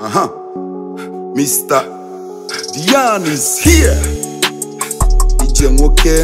Uh-huh. Mr. Dion is here. Ije nwoke.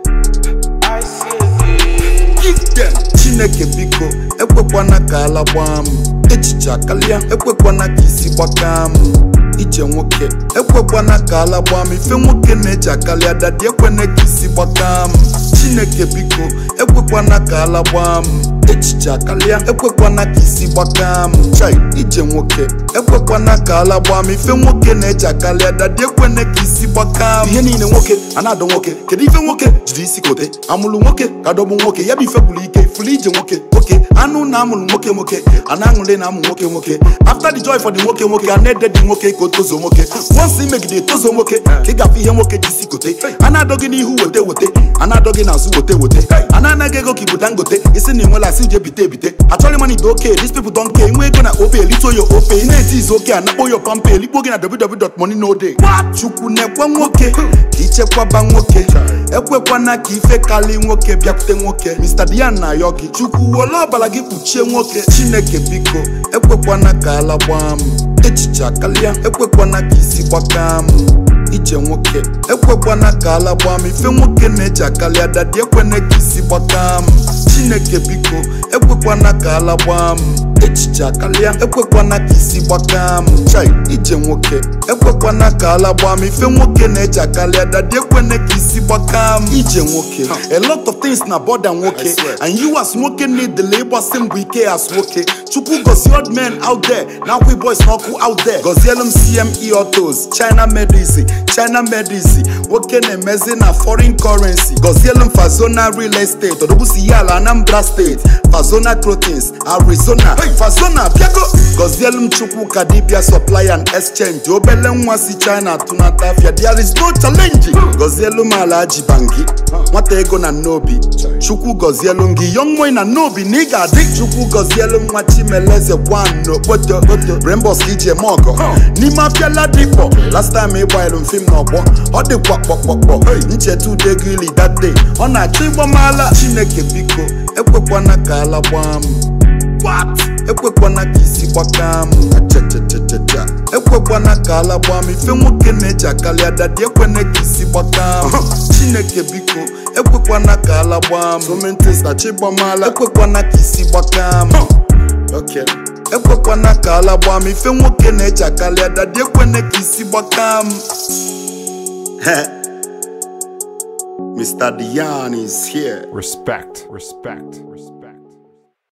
Give them. Chineke biko ekwekwana ka ala gbaa m echiche akarịa ekwekwana ka isi gbakaa m ije nwoke ekwekwana ka ala gbaa m ife nwoke na-eji akarịa dadi ekwene ka isi gbakaa m Chineke biko ekwekwana ka ala gbaa m echiche akarịa ekwekwana ka isi gbakaa m chai ije nwoke ekwekwana ka ala gbaa m ife nwoke na-eji akarịa dadi ekwene ka isi gbakaa m ihe niile nwoke a na-adọ nwoke kedu ife nwoke jiri isi kote amụlụ nwoke ka dọgbu nwoke ya bụ ife bụrụ ike fụrụ ije nwoke nwoke anụ na amụrụ nwoke nwoke a na-aṅụrị na amụ nwoke nwoke after the joy for the nwoke nwoke a na-ede dị nwoke ka o tozuo nwoke once imegide etozuo nwoke ka ị gafe ihe nwoke ji isi kote a na-adọ gị n'ihu wete wete a na-adọ gị n'azụ wete wete a na-anaghị ego ka ibu dangote isi na enwela asị je bite ebite achọrọ money dị oke these people don care inwe ego na ope elito yo ope ị na-eti izu oke a nakpo yo pampe elikpo gị na www.money chukwu na-ekwe nwoke ka ichekwaba nwoke ekwekwana ka ife kali nwoke bịakwute nwoke Mr. Dian na-ayọ gị chukwu wole ọbara gị kpuchie nwoke chineke biko ekwekwana ka ala gbaa m echiche akarịa ekwekwana ka isi gbakaa m ije nwoke ekwekwana ka ala gbaa m ife nwoke na-eji akarịa dadi ekwene ka isi gbakaa m chineke biko ekwekwana ka ala gbaa m echiche akarịa ekwekwana ka isi gbakaa m chai ije nwoke ekwekwana ka ala gbaa m ife nwoke na-eji akarịa dadi ekwene ka isi gbakaa m ije nwoke a lot of things na border nwoke and you as nwoke need the ịgbasi mbọ ike as nwoke chukwu gozie old men out there na akwa boys n'ọkụ out there gozielu m cme autos china medicine china medicine nwoke na-emezi na foreign currency gozielu m fazona real estate odogbusi ya ala anambra steeti fazona clothings arizona fazona bịago gozielu m chukwu ka dibia supply and exchange obele nwa si china tụnata afia there is no challenge gozielu m ala ji bangi nwata ego na nnobi chukwu gozielu m gị young boy na nnobi na ị ga-adị chukwu gozielu m nwa chimeleze gwan n'okpoto rainbows ka iji eme ọgọ n'ime afịa ladikpọ last time ị gbanyere m fim n'ọgbọ ọ dịkwa kpọkpọkpọ ncheta ude gị ili that day ọ na-achọ ịgbamala chineke biko ekwekwana ka ala gbaa m What? ekwekwana ka isi gbakaa m achachachacha ekwekwana ka ala gbaa m ife nwoke na-eji akarịa dadi ekwene ka isi gbakaa m chineke biko ekwekwana ka ala gbaa m somentis na chigbamala ekwekwana ka isi gbakaa m Okay. ekwekwana ka ala gbaa m ife nwoke na-eji akarịa dadi ekwene ka isi gbakaa m Mr. Dion is here. Respect. Respect.